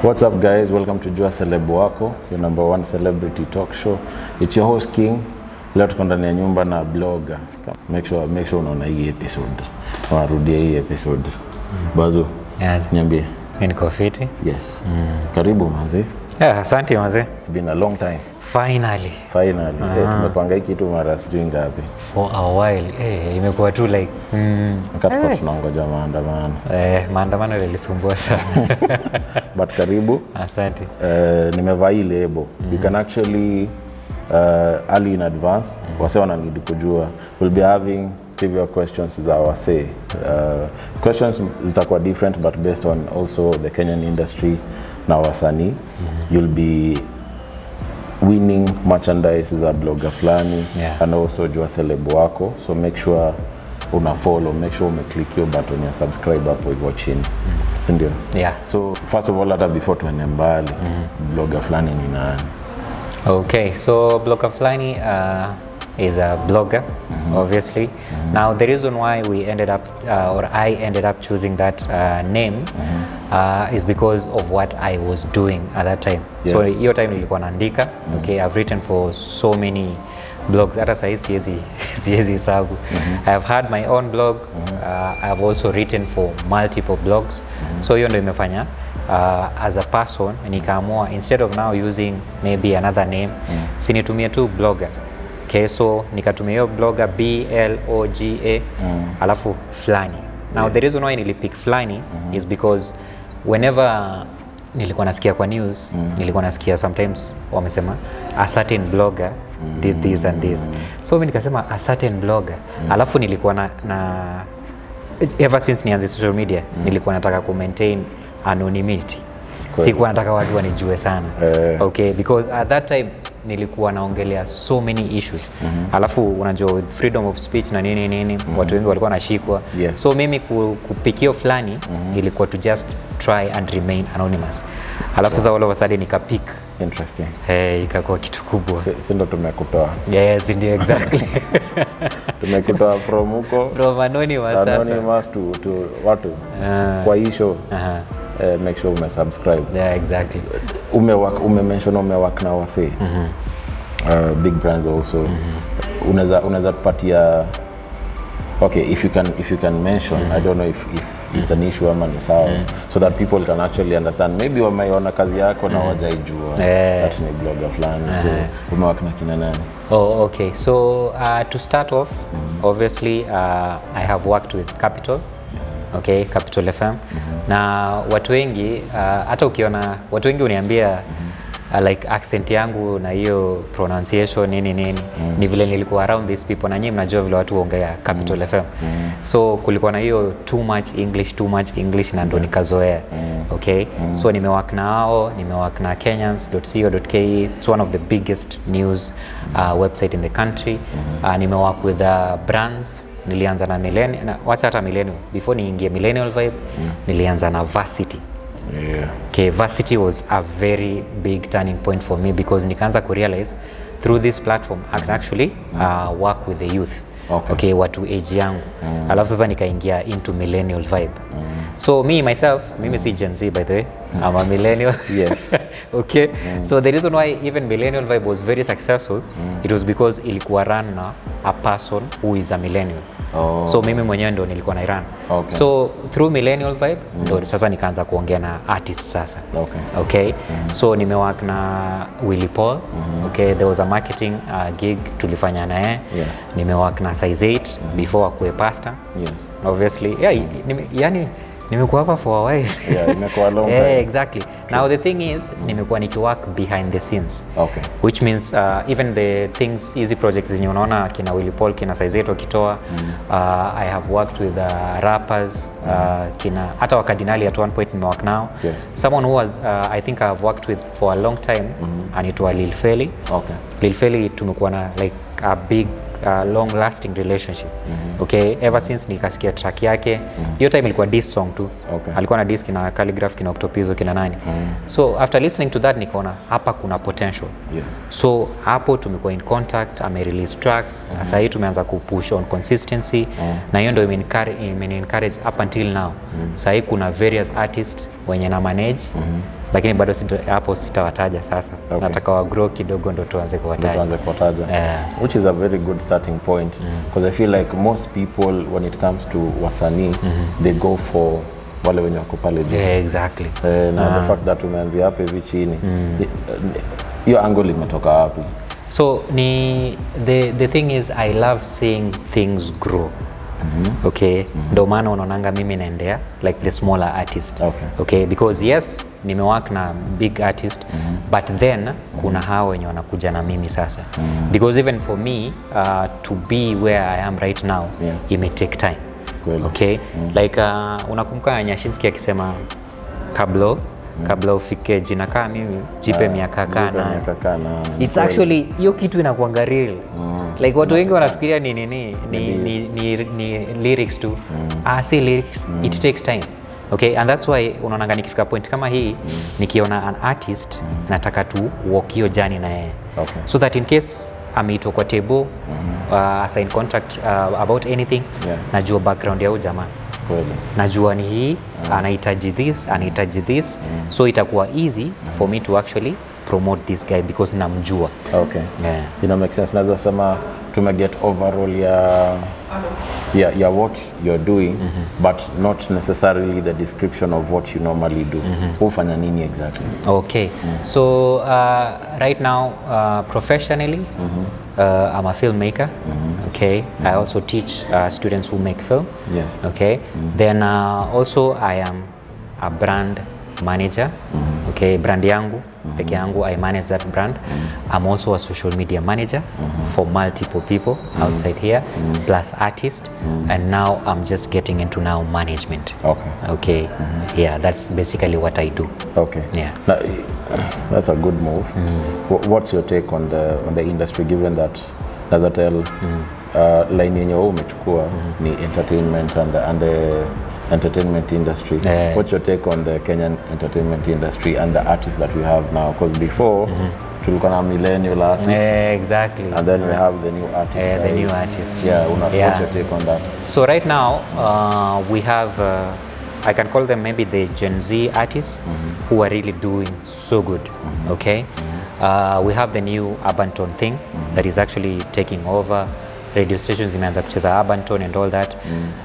What's up guys? Welcome to Jua Celeb Wako, your number one celebrity talk show. It's your host King. Leo tuko ndani ya nyumba na blogger. Make sure, make sure unaona hii episode. Unarudia hii episode. Bazu, Yes. niambie. Mi niko fiti. Yes. Karibu manzi. Yeah, asante mazee. It's been a long time. Finally Finally. Eh, tumepanga hii kitu mara sijui ngapi. for a while eh, imekuwa tu like mm, Wakati hey. tunangoja maandamano. eh, maandamano yalisumbua sana. But karibu. asante. uh, nimevaa hii lebo you can actually uh, early in advance wase wananidi kujua we'll be having trivia questions za wase uh, questions zitakuwa different but based on also the kenyan industry na wasanii you'll be winning merchandise za blogger fulani Yeah. and also jua celeb wako so make sure una follow make sure umeclick hiyo button ya subscribe hapo hivyo chini sindio Yeah. so first of all hata before tuende mbali blogger fulani ni nani Okay, so Blogger Flani uh, is a blogger, obviously. Now, the reason why we ended up, uh, or I ended up choosing that uh, name uh, is because of what I was doing at that time. So, Yeah. hiyo time nilikuwa naandika. Okay, I've written for so many blogs. Hata sahi siwezi siwezi hesabu. I have had my own blog. Uh, I have also written for multiple blogs. So, hiyo ndio imefanya uh, as a person nikaamua instead of now using maybe another name mm. sinitumie tu blogger okay, so nikatumia hiyo blogger b l o g a mm. alafu flani now the reason why nilipick flani mm-hmm. is because whenever nilikuwa nasikia kwa news mm. nilikuwa nasikia sometimes wamesema a certain blogger did this and this so mi nikasema a certain blogger alafu nilikuwa na, na ever since nianze social media mm. nilikuwa nataka ku maintain anonymity sikuwa nataka watu wanijue sana Eh. okay because at that time nilikuwa naongelea so many issues mm-hmm. alafu unajua with freedom of speech na nini nini mm-hmm. watu wengi walikuwa wanashikwa Yeah. so mimi ku, kupikio fulani mm-hmm. ilikuwa to just try and remain anonymous alafu sasa all of a sudden nikapik interesting hey, ikakuwa kitu kubwa Si- si ndo tumekutoa yes ndio exactly tumekutoa from huko from anonymous sasa anonymous to, to watu Ah. kwa hii show Aha. eh, make sure umesubscribe yeah exactly umewak umemention umewak na wase uh, big brands also unaweza unaweza tupatia okay if you can if you can mention i don't know if, if it's an issue ama ni sawa so that people can actually understand maybe wameona kazi yako na wajaijua Eh. that ni blogger fulani so umewak na kina nani Oh, okay. So uh, to start off, obviously, uh, I have worked with Capital. Okay, Capital FM. Na watu wengi uh, hata ukiona watu wengi uniambia uh, like accent yangu na hiyo pronunciation nini nini ni vile nilikuwa around these people na nyinyi mnajua vile watu huongea Capital FM. So kulikuwa na hiyo too much English, too much English na ndo nikazoea. Okay? So nimework na hao, nimework na kenyans.co.ke. It's one of the biggest news uh, website in the country. Uh, nimework with uh, brands nilianza na millennial na wacha hata millennial before niingie millennial vibe nilianza na varsity yeah. okay, varsity was a very big turning point for me because nikaanza kurealize through this platform I can actually uh, work with the youth Okay. okay, watu age yangu alafu sasa nikaingia into millennial vibe so me myself mimi si Gen Z by the way I'm a millennial Yes. okay so the reason why even millennial vibe was very successful it was because ilikuwa run na a person who is a millennial Oh. so mimi mwenyewe ndo nilikuwa na run Okay. so through millennial vibe ndo sasa nikaanza kuongea na artist sasa Okay. okay so nimework na Willy Paul okay there was a marketing uh, gig tulifanya naye Yeah. nimework na Size 8 before akuwe pasta yes obviously yeah, nime, yani nimekuwa hapa for a while yeah imekuwa long yeah, time exactly now the thing is nimekuwa nikiwork behind the scenes okay which means uh, even the things hizi projects zenye unaona kina Willy Paul kina Saizeto wakitoa uh, I have worked with uh, rappers uh, kina hata wakardinali at one point nimework nao Yes. someone who was uh, I think I have worked with for a long time anaitwa Lil Feli okay Lil Feli tumekuwa na like a big uh, long lasting relationship okay ever since nikasikia track yake hiyo time ilikuwa diss song tu Okay. alikuwa na diss kina Calligraph kina Octopizzo kina nani so after listening to that nikaona hapa kuna potential yes so hapo tumekuwa in contact ame release tracks mm -hmm. sasa hii tumeanza kupush on consistency na hiyo ndio imeni encourage up until now mm -hmm. sasa hii kuna various artists wenye na manage lakini bado sito, hapo sitawataja sasa Okay. nataka wa grow kidogo ndo tuanze kuwataja tuanze kuwataja Yeah. which is a very good starting point because i feel like most people when it comes to wasanii they go for wale wenye wako pale juu yeah, exactly Eh, na the fact that umeanzia hapo hivi chini ni- hiyo angle imetoka wapi so ni the, the thing is i love seeing things grow okay ndo maana unaonanga mimi naendea like the smaller artist Okay. okay because yes nimework na big artist but then kuna hao wenye wanakuja na mimi sasa because even for me uh, to be where i am right now Yeah. ime take time Kweli. okay like uh, unakumbuka nyashinski akisema kabla kabla ufike jina kaa mimi jipe miaka kaa Jipe nane miaka kaa nane. It's Kweli. actually hiyo kitu inakuanga real like watu wengi wanafikiria ni nini ni, ni, ni, ni lyrics tu ah, si lyrics it takes time okay and that's why unaonanga nikifika point kama hii nikiona an artist nataka tu walk hiyo jani na yeye Okay. so that in case ameitwa kwa table uh, assign contract uh, about anything Yeah. najua background ya huyu jamaa Kweli. najua ni hii anahitaji this anahitaji this so itakuwa easy for me to actually promote this guy because namjua okay yeah. ina make sense naweza sema tumeget overall ya ya, ya what you're doing but not necessarily the description of what you normally do hufanya nini exactly Okay, so uh, right now, uh, professionally, uh, I'm a filmmaker. Okay, I also teach uh, students who make film. Yes. Okay, then uh, also I am a brand manager. Okay, brand yangu peke yangu, I manage that brand. I'm also a social media manager for multiple people outside here, plus artist, and now I'm just getting into now management. okay Okay, yeah, that's basically what I do. okay Yeah. Na, that's a good move Wh- what's your take on the on the industry given that naweza tell uh, line yenye wewe umechukua ni entertainment and the, and the entertainment industry Eh. what's your take on the kenyan entertainment industry and the artists that we have now because before tulikuwa na millennial artists Eh, exactly. and then we have the new artists Eh, the side. new artists. yeah, una, Yeah. what's your take on that So right now uh, we have, uh, I can call them maybe the Gen Z artists who are really doing so good. Okay, uh, we have the new urban tone thing that is actually taking over. Radio stations zimeanza kucheza urban tone and all that.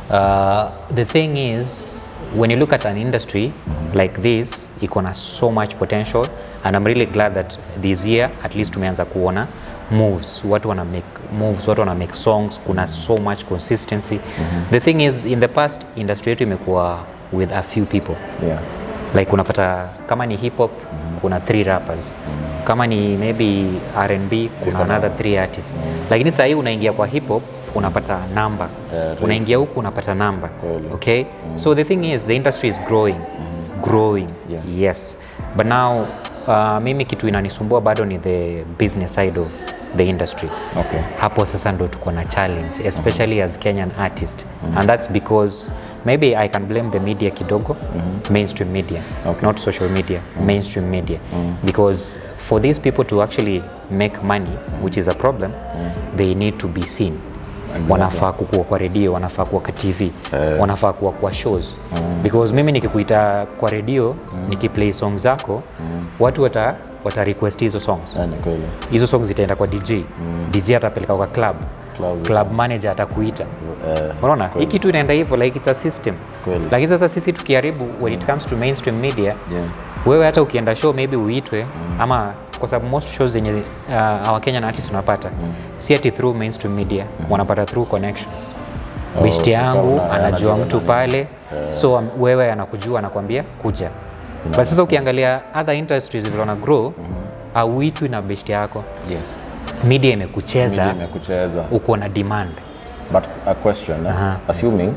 Uh, the thing is when you look at an industry like this iko na so much potential and I'm really glad that this year at least tumeanza kuona moves watu wana make moves watu wana make songs kuna so much consistency the thing is in the past industry yetu imekuwa with a few people yeah like unapata kama ni hip hop kuna three rappers kama ni maybe R&B kuna another three artists lakini sasa hii unaingia kwa hip hop unapata namba Yeah, unaingia huku unapata namba Kweli. okay so the thing is the industry is growing growing Yes. yes but now uh, mimi kitu inanisumbua bado ni the business side of the industry okay hapo sasa ndo tuko na challenge especially as kenyan artist and that's because maybe i can blame the media kidogo mainstream media Okay. not social media mainstream media because for these people to actually make money which is a problem they need to be seen wanafaa kukuwa kwa redio wanafaa kuwa kwa tv wanafaa kuwa kwa shows because mimi nikikuita kwa redio nikiplay song zako watu wata, wata request hizo songs yani kweli hizo songs zitaenda kwa dj dj atapeleka kwa club Club. club manager atakuita eh, unaona hii kweli. kitu inaenda hivyo like it's a system Kweli. lakini sasa sisi tukiharibu when it comes to mainstream media Yeah. wewe hata ukienda show maybe uitwe ama kwa sababu most shows zenye uh, our Kenyan artists unapata si ati through mainstream media wanapata through connections Oh, bishti yangu kama anajua anajua mtu nani. pale so um, wewe anakujua anakwambia kuja but sasa ukiangalia other industries vile wana grow auitwi na bishti yako yes media imekucheza Media imekucheza uko na demand but a question eh? assuming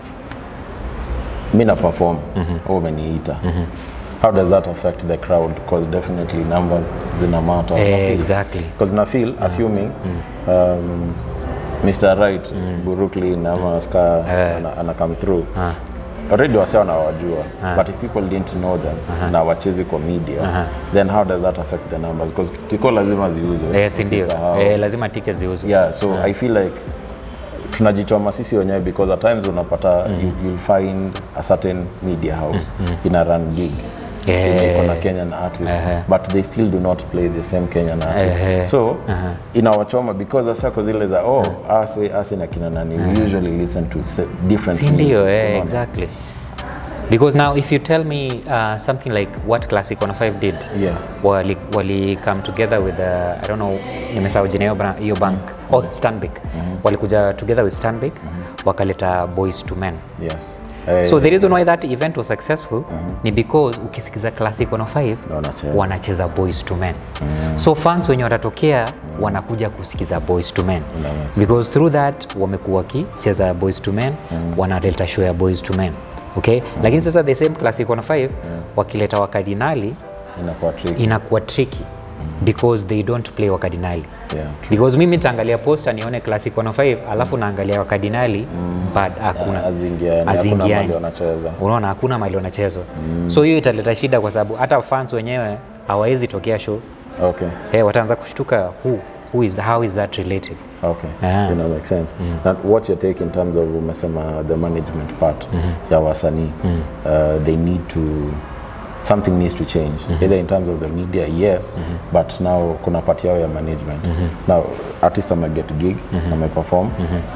mi na perform wewe umeniita how does that affect the crowd because definitely numbers zina matter Eh, exactly. because na feel assuming um, Mr. Right Brooklyn ama Ska ana, ana come through already wase wanawajua but if people didn't know them na wachezi kwa media then how does that affect the numbers because tiko lazima ziuzwe eh, si ndio usisahau. eh, lazima tike ziuzwe yeah so i feel like tunajichoma sisi wenyewe because at times unapata you, you'll find a certain media house ina run gig Eh. iko na Kenyan artists but they still do not play the same Kenyan artists Eh. so inawachoma because washako zile za oh ase ase na kina nani we usually listen to se- different si ndio music, eh, unaona? exactly because now if you tell me uh, something like what classic 105 did Yeah. wali, wali come together with uh, i don't know nimesahau jina hiyo bra- hiyo bank oh stanbic walikuja together with stanbic wakaleta boys to men yes Eh, so the reason why that event was successful ni because ukisikiza classic 105 Wanacheza. wanacheza boys to men so fans wenye watatokea wanakuja kusikiza boys to men because through that wamekuwa wakicheza boys to men wanaleta show ya boys to men okay lakini sasa the same classic 105 wakileta wakardinali inakuwa tricky inakuwa tricky because they don't play wakardinali yeah because mimi nitaangalia poster nione classic 105 alafu naangalia wakardinali but hakuna Haziingiani, hakuna haziingiani. mahali wanacheza. unaona hakuna mali wanachezwa so hiyo italeta shida kwa sababu hata fans wenyewe hawawezi tokea show okay hey, wataanza kushtuka who, who is, how is that related Okay, Ah. you know, makes sense. Now, what's your take in terms of umesema the management part ya wasanii uh, they need to something needs to change either in terms of the media yes but now kuna part yao ya management now artist ame get gig ame perform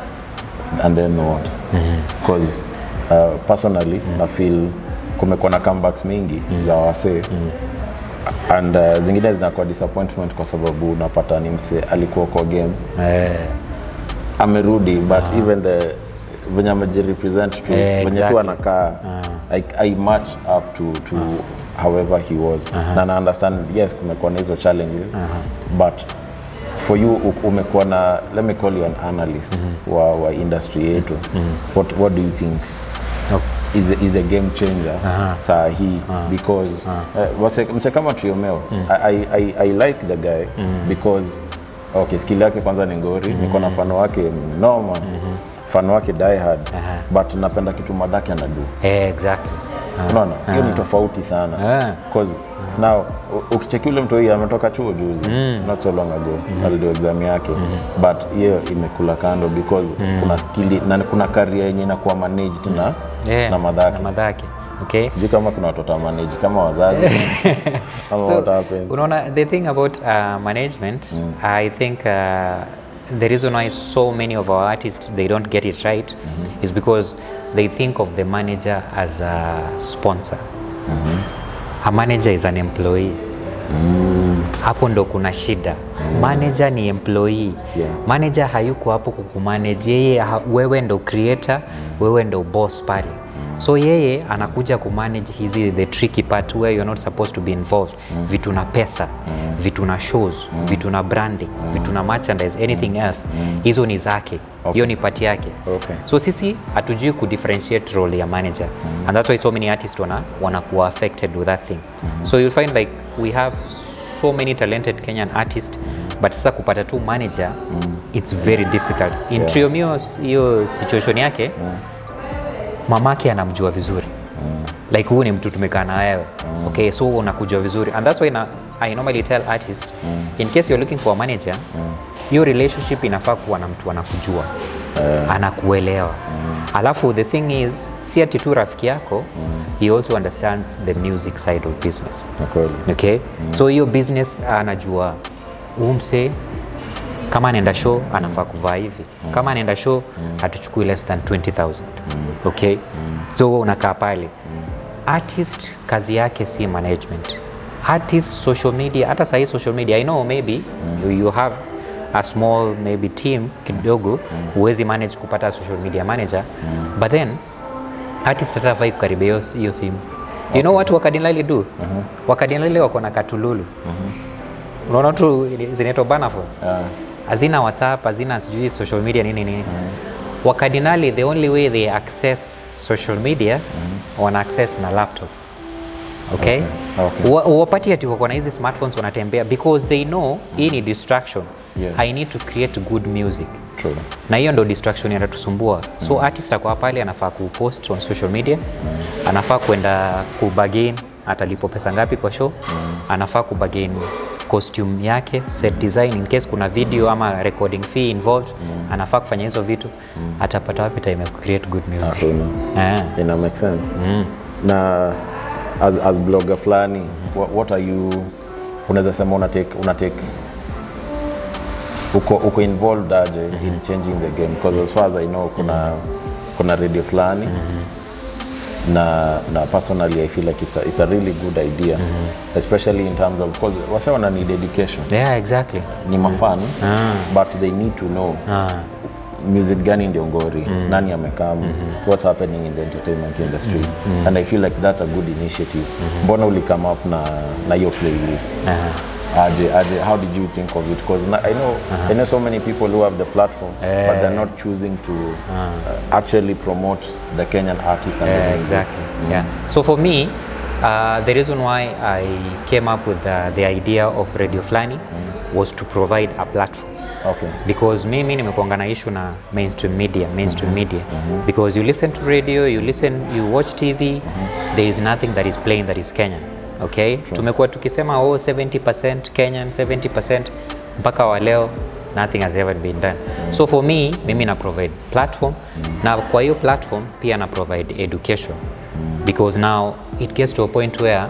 and then what because uh, personally na feel kumekuwa na comebacks mingi za wasee and uh, zingine zinakuwa disappointment kwa sababu unapata ni mse alikuwa kwa game eh, amerudi but even the venye amejirepresent tu Eh, venye tu exactly. anakaa I, I match up to, to however he was na na understand yes kumekuwa na hizo challenges but for you u- umekuwa na let me call you an analyst wa, wa industry yetu what, what do you think okay. is a, is a game changer saa hii because uh, wase, mse kama triomeo I, I, I, I like the guy because okay skill yake kwanza ni ngori niko na fano wake noma fano wake die hard but napenda kitu madhake anadu eh, exactly unaona hiyo ni tofauti sana Ah. cause now u- ukicheki ule mtu hii ametoka chuo juzi not so long ago alido exam yake but hiyo imekula kando because kuna skill na kuna career yenye inakuwa managed na Eh, na madhake na madhake okay sijui kama kuna watoto wa manage kama wazazi kama so what happens unaona the thing about uh, management i think uh, the reason why so many of our artists they don't get it right is because they think of the manager as a sponsor a manager is an employee hapo ndo kuna shida manager ni employee Yeah. manager hayuko hapo kukumanage yeye ha, wewe ndo creator wewe ndo boss pale so yeye anakuja kumanage hizi the tricky part where you're not supposed to be involved vitu na pesa vitu na shows vitu na branding vitu na merchandise anything else hizo ni zake hiyo ni part yake Okay. so sisi hatujui kudifferentiate role ya manager and that's why so many artists wana wanakuwa affected with that thing so you'll find like we have so many talented kenyan artists but sasa kupata tu manager it's very difficult in Yeah. Trio Mio, hiyo situation yake mamake anamjua vizuri like huu ni mtu tumekaa na wewe okay so unakujua vizuri and that's why na, i normally tell artist in case you're looking for a manager hiyo relationship inafaa kuwa na mtu anakujua anakuelewa alafu the thing is si ati tu rafiki yako he also understands the music side of business Ni kweli. okay so hiyo business anajua huu msee kama anaenda show anafaa kuvaa hivi kama anaenda show hatuchukui less than 20000 okay so wewe unakaa pale artist kazi yake si management artist social media hata sahii social media i know maybe you, you have a small maybe team kidogo huwezi manage kupata social media manager but then artist hata vibe karibu hiyo hiyo simu you know what wakadinali do wakadinali wako na katululu unaona tu zinaitwa banafos Ah. hazina whatsapp hazina sijui social media nini nini wakadinali the only way they access social media wana access na laptop okay, Okay. Wa- wapati ati wako na hizi smartphones wanatembea because they know hii ni distraction Yes. i need to create good music True. na hiyo ndo distraction inatusumbua so artist akwa pale anafaa kupost on social media anafaa kwenda kubagain atalipo pesa ngapi kwa show anafaa kubagain costume yake set design in case kuna video ama recording fee involved anafaa kufanya hizo vitu atapata wapi time ya kucreate good music Hakuna. Eh. ina make sense na as, as blogger fulani what, what are you unaweza sema una take, una take uko, uko involved aje in changing the game because as far as I know kuna, kuna radio fulani na, na personally I feel like it's a, it's a really good idea especially in terms of because wase wana need education yeah exactly ni mafan but they need to know ah. music gani ndio ngori nani amekam what's happening in the entertainment industry and i feel like that's a good initiative mbona ulikame up na na hiyo playlist aje aje how did you think of it because i know i know so many people who have the platform but they're not choosing to uh, actually promote the kenyan artists and the Yeah, music. exactly. Yeah. So for me, uh, the reason why I came up with uh, the idea of Radio Flani was to provide a platform. okay because mimi nimekuanga na issue na mainstream media mainstream media because you listen to radio you listen you watch tv there is nothing that is playing that is kenyan okay tumekuwa tukisema oh 70% kenyan 70% mpaka wa leo nothing has ever been done so for me mimi na provide platform na kwa hiyo platform pia na provide education because now it gets to a point where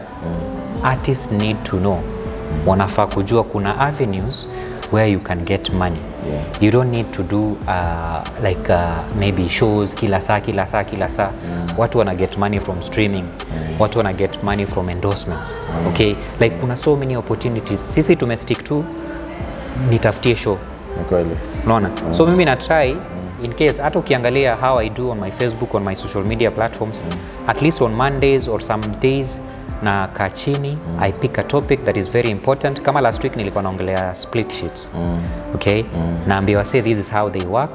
artists need to know wanafaa kujua kuna avenues where you can get money Yeah. you don't need to do uh, like uh, maybe shows kila saa kila saa kila saa watu wana get money from streaming watu wana get money from endorsements okay like kuna so many opportunities sisi tumestick tu nitafutie show ni kweli unaona so mimi na try in case hata ukiangalia how i do on my facebook on my social media platforms at least on mondays or some days na kaa chini i pick a topic that is very important kama last week nilikuwa naongelea split sheets okay naambiwa say this is how they work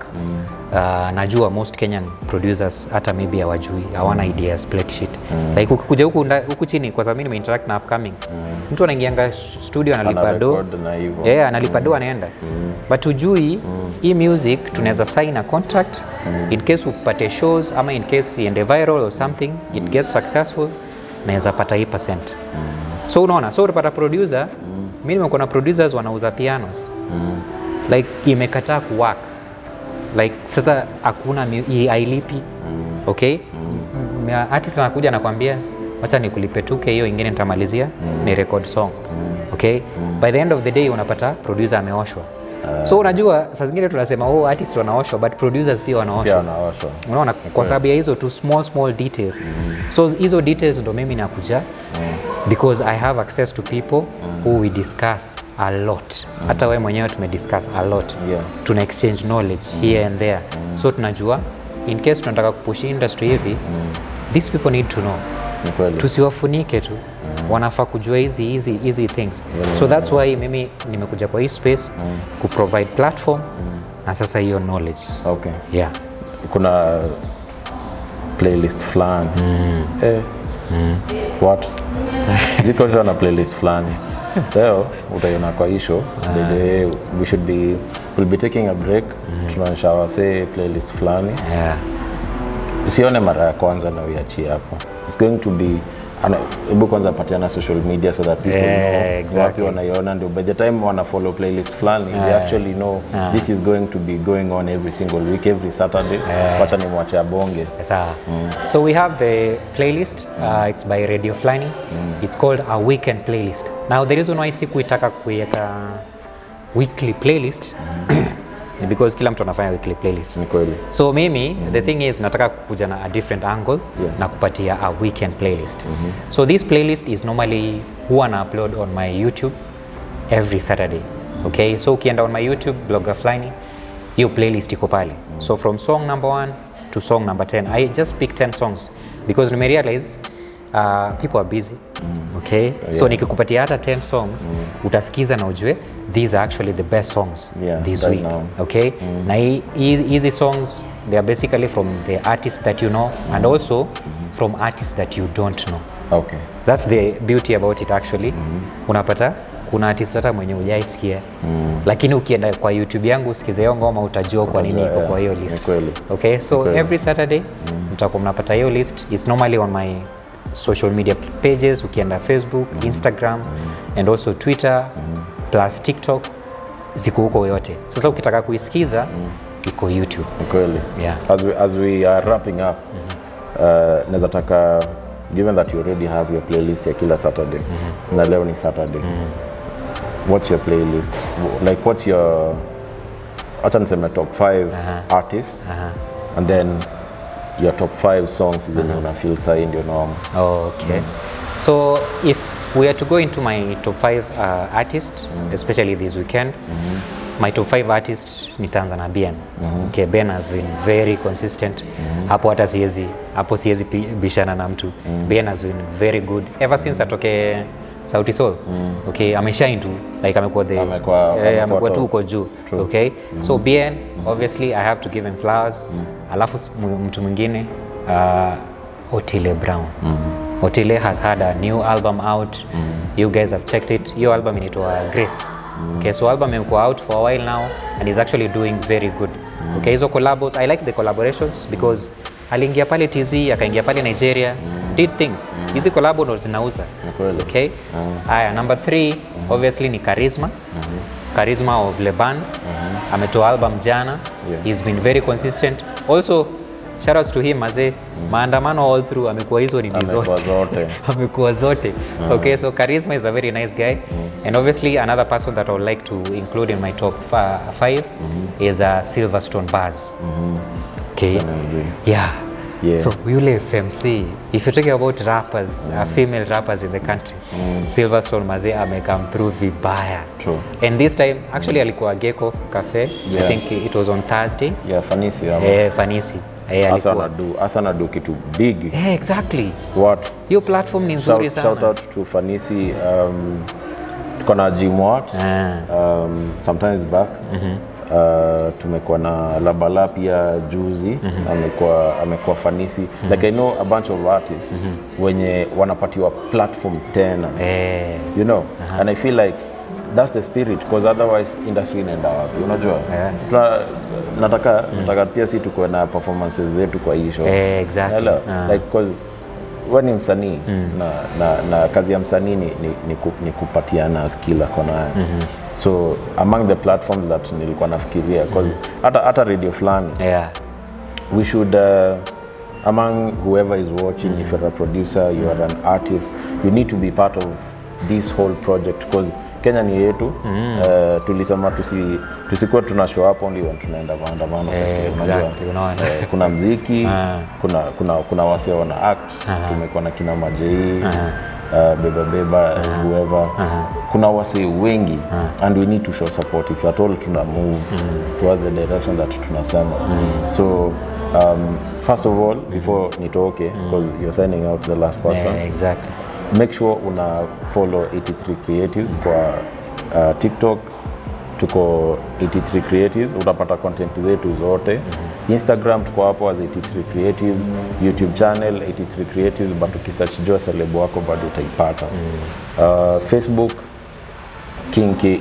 uh, najua most kenyan producers hata maybe hawajui hawana idea ya split sheet like ukikuja huku nda- huku chini kwa sababu mimi nimeinteract na upcoming mtu anaingianga studio analipa do Anarecord na hivyo. yeah, analipa do anaenda but ujui hii music tunaweza sign a contract in case upate shows ama in case iende viral or something it gets successful naweza pata hii percent so unaona so utapata producer mi nimekuwa na producers wanauza pianos like imekataa kuwork like sasa hakuna mu- hii hailipi okay mm. artist anakuja anakwambia wacha nikulipe tuke hiyo ingine nitamalizia ni record song okay by the end of the day unapata producer ameoshwa so unajua saa zingine tunasema oh artist wanaoshwa but producers pia pia wanaoshwa wanaoshwa unaona kwa sababu ya hizo tu small small details so hizo details ndo mimi nakuja because i have access to people who we discuss a lot hata wewe mwenyewe tumediscuss a lot Yeah. tuna exchange knowledge here and there so tunajua in case tunataka kupush industry hivi these people need to know ni kweli tusiwafunike tu wanafaa kujua hizi hizi hizi things so that's why mimi nimekuja kwa hii space kuprovide platform na sasa hiyo knowledge okay yeah kuna playlist fulani eh, what ziko show na playlist fulani leo utaiona kwa hisho bebe we should be we'll be taking a break tunaonyesha wasee playlist fulani yeah usione mara ya kwanza na uiachie hapo its going to be ana- hebu kwanza patiana social media so that people Yeah, know wapi exactly. wanaiona ndio by the time wana follow playlist fulani they actually know this is going to be going on every single week every saturday wacha nimwache abonge Sawa. So we have the playlist. Uh, it's by Radio Flani. It's called a weekend playlist. Now the reason why sikuitaka kuiweka weekly playlist ni because kila mtu anafanya weekly playlist. ni kweli So mimi the thing is nataka kukuja na a different angle Yes. na kupatia a weekend playlist. So this playlist is normally huwa na upload on my YouTube every Saturday. Okay? So ukienda on my YouTube blogger Flani hiyo playlist iko pale. So from song number 1 to song number 10. I just pick 10 songs because nimerealize uh, people are busy. Okay? So nikikupatia hata 10 songs utasikiza na ujue these are actually the best songs Yeah, this right week now. okay na hii- hii- hizi songs they are basically from the artists that you know and also from artists that you don't know okay that's the beauty about it actually unapata kuna artist hata mwenye ujaisikia lakini ukienda kwa youtube yangu usikize hiyo ngoma utajua kwa nini Utajua, iko kwa hiyo yeah, list ni kweli. okay so kweli. every saturday mtakuwa mnapata hiyo list is normally on my social media pages ukienda facebook instagram and also twitter plus tiktok ziko huko yote sasa ukitaka kuisikiza iko youtube ni kweli Yeah. as, we, as we are wrapping up uh, naweza taka given that you already have your playlist ya kila saturday na leo ni saturday what's your playlist W- like what's your hata niseme top 5 artists and then your top 5 songs zenye una feel sahi ndio normal Okay. So if we are to go into my top five uh, artists, especially this weekend, my top five artists nitaanza na Ben. Okay, Ben has been very consistent. Hapo hata siwezi hapo siwezi pi- bishana na mtu. Ben has been very good ever since atoke Sauti Sol. Okay, ameshine tu like amekuwa the Amekuwa- eh, amekuwa amekuwa tu top. huko juu. Okay? So Ben obviously I have to give him flowers. Alafu s- mu- mtu mwingine uh, Otile Brown. Otile has had a new album out. You guys have checked it. Hiyo album inaitwa Grace. Okay, so album imekuwa out for a while now and is actually doing very good. Okay, hizo collabos, I like the collaborations because aliingia pale TZ, akaingia pale Nigeria, did things. Hizi collabo ndo zinauza. Ni kweli. Okay? Aya, number three, obviously ni Charisma. Charisma of Leban. Ametoa album jana. Yeah. He's been very consistent. Also, shout outs to him mazee. Maandamano all through amekuwa hizo nini Amekuwa zote. zote. amekuwa zote. Okay, so Charisma is a very nice guy. And obviously another person that I would like to include in my top fi- five is uh, Silverstone Bars. Okay. Sana mzee. Yeah. Yeah. So yule FMC, if you're talking about rappers, uh, female rappers in the country, Silverstone Mazee ame come through vibaya. True. And this time actually alikuwa Gecko Cafe. Yeah. I think it was on Thursday. yeah fanisi ama Eh, Fanisi. Eh, hasa alikuwa. anadu hasa anadu kitu big Eh, exactly. what Hiyo platform ni nzuri shout, shout sana. out to fanisi um, tuko na jimwat Ah. um, sometimes back uh, tumekuwa na labala pia juzi amekuwa amekuwa fanisi like i know a bunch of artists wenye wanapatiwa platform tena Eh, you know and i feel like that's the spirit because otherwise industry inaenda wapi unajua Yeah. Tuna, nataka nataka pia si tukuwe na performances zetu kwa hii show Eh, exactly. Unaelewa? Ah. like cause we ni msanii na, na, na kazi ya msanii ni, ni, ni, ku, ni kupatiana skill ako nayo so among the platforms that nilikuwa nafikiria cause hata hata radio fulani yeah. we should uh, among whoever is watching if you're a producer you are an artist you need to be part of this whole project because kenya ni yetu uh, tulisema tusi, tusikuwa tuna show up only when tunaenda maandamano Eh, pekee, unajua? exactly, unaona. Eh, kuna mziki Ah. kuna, kuna, kuna wase wana act tumekuwa na kina majei uh, beba beba whoever kuna wase wengi and we need to show support if at all tuna move towards the direction that tunasema so um, first of all before nitoke because you're signing out the last person Eh, exactly. make sure una follow 83 creatives kwa uh, tiktok tuko 83 creatives utapata content zetu zote instagram tuko hapo as 83 creatives youtube channel 83 creatives but ukisearch jua selebo wako bado utaipata uh, facebook king ke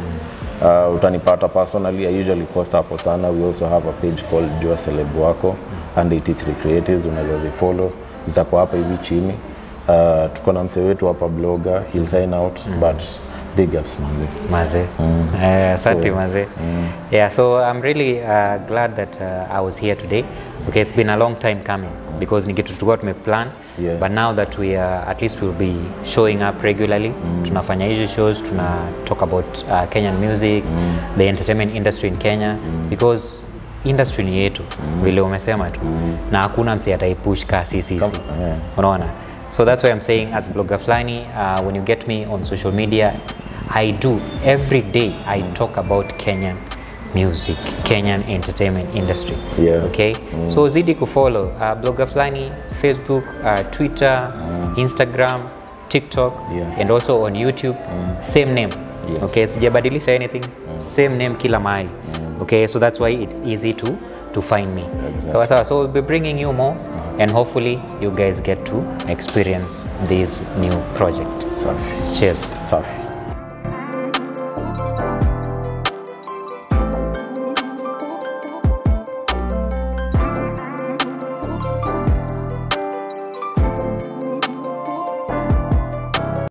uh, utanipata personally i usually post hapo sana we also have a page called jua selebo wako and 83 creatives unaweza zifollow zitakuwa hapa hivi chini uh, tuko na msee wetu hapa blogger he'll sign out but big ups manzi Maze. Eh, Asante Maze. Yeah, so I'm really uh, glad that uh, I was here today. Okay, it's been a long time coming because ni kitu tulikuwa tumeplan Yeah. but now that we are at least we'll be showing up regularly tunafanya hizo shows tuna talk about uh, Kenyan music the entertainment industry in Kenya because industry ni yetu vile umesema tu na hakuna msi ataipush ka sisi sisi yeah. unaona so that's why i'm saying as blogger flani uh, when you get me on social media i do every day i talk about kenyan music kenyan entertainment industry Yeah. okay so zidi kufollow uh, blogger flani facebook uh, twitter instagram tiktok Yeah. and also on youtube same name Yes. okay sijabadilisha anything same name kila mahali okay so that's why it's easy to to find me so, so, so we'll be bringing you more and hopefully you guys get to experience this new project safi cheers safi